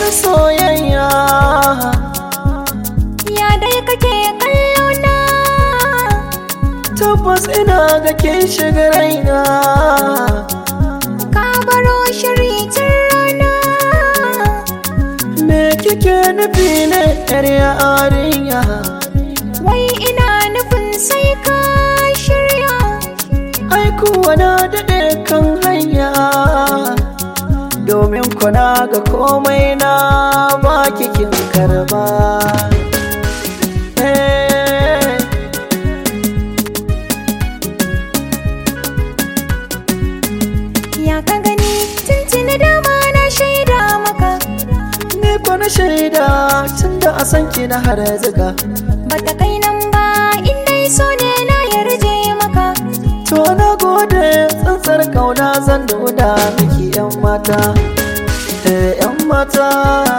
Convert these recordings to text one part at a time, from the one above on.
soyayya Ya dai kake kallo na tabbas ina ga kin shiga raina Ka baro shiri tun rana me kike nufi ne yar yarinya Wai ina nufin sai ka shirya ai kuwa na daɗe kan hanya domin kuna ga komai na ba kin karba Eh. Ya ka gani tuntuni dama na shaida maka Ni ko na shaida tun da a san ki na har ziga Bata kai nan ba in dai so ne na yarje maka To na gode tsantsar kauna zan nuna miki yan mata Eh yan mata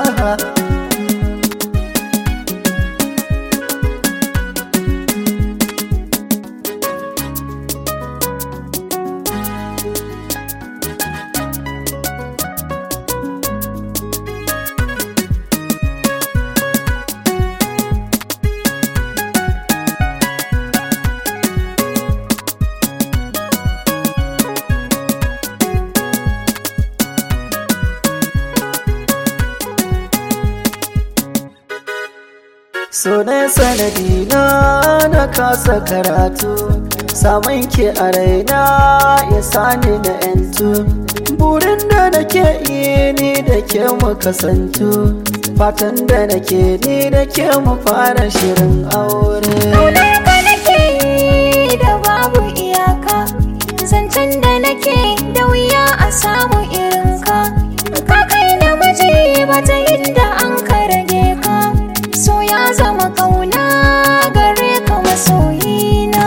So ne sanadi na na kasa karatu Samun ki a raina ya sani na yantu Burin da nake yi ni da ke mu kasantu Fatan da nake ni da ke mu fara shirin aure Ƙaunar ka nake yi da babu iyaka Zancen da nake da wuya a samu irin ka Ka kai namiji ba ta inda an ka rage ka So ya zama ƙauna gare ka masoyina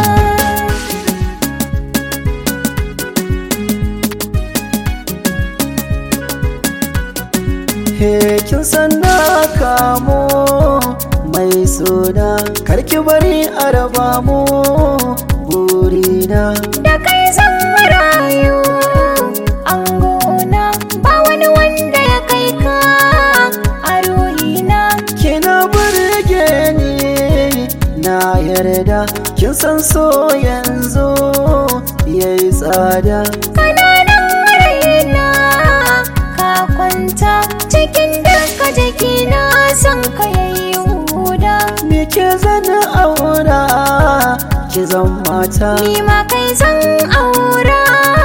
He kin san na kamo mai suna Karki bari a raba mu burina Da kai zan rayu angona Ba wani wanda ya kai ka a ruhina Kina burge ni na yarda Kin san so yanzu yayi tsada Kananan raina ka kwanta cikin duka jikina son ka yayi huda Me ke zana aura ki zan mata ni ma kai zan aura